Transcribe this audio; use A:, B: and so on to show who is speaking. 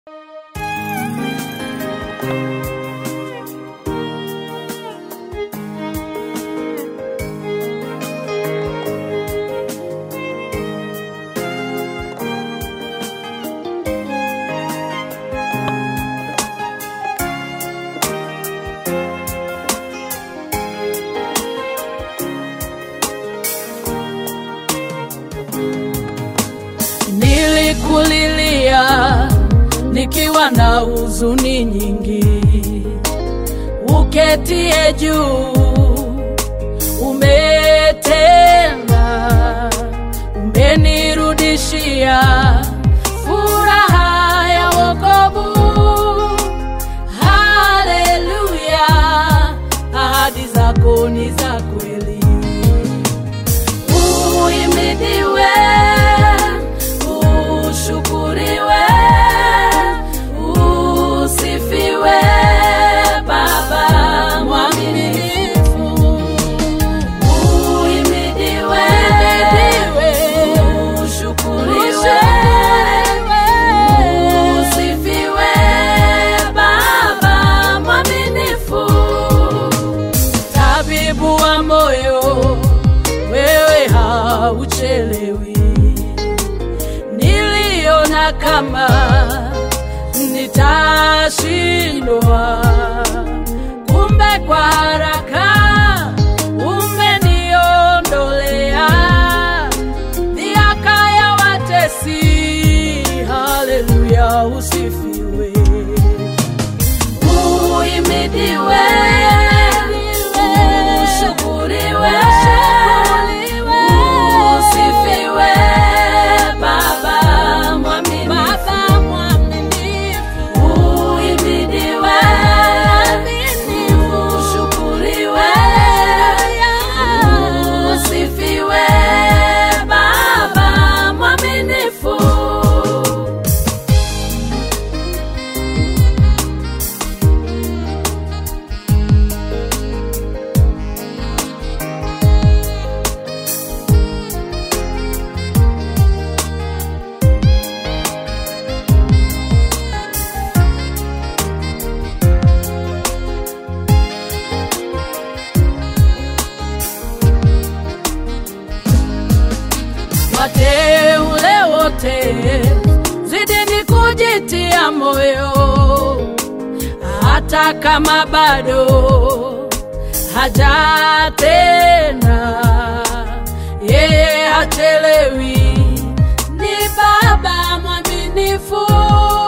A: Nilikulilia nikiwa na huzuni nyingi, uketie juu, umetenda, umenirudishia furaha ya wokovu. Haleluya, ahadi zako ni za kweli. Uhimidiwe, ushukuriwe, usifiwe, Baba mwaminifu. Uhimidiwe, ushukuriwe, usifiwe, Baba mwaminifu. Tabibu wa moyo, wewe hauchelewi. Niliona kama nitashindwa, kumbe kwa haraka umeniondolea dhihaka ya watesi. Haleluya, usifiwe. Uhimidiwe, ushukuriwe, usifiwe, Baba mwaminifu. Uhimidiwe, ushukuriwe, usifiwe, Baba mwaminifu. wateule wote, zidini kujitia moyo, hata kama bado hajatenda, yeye hachelewi, ni Baba mwaminifu.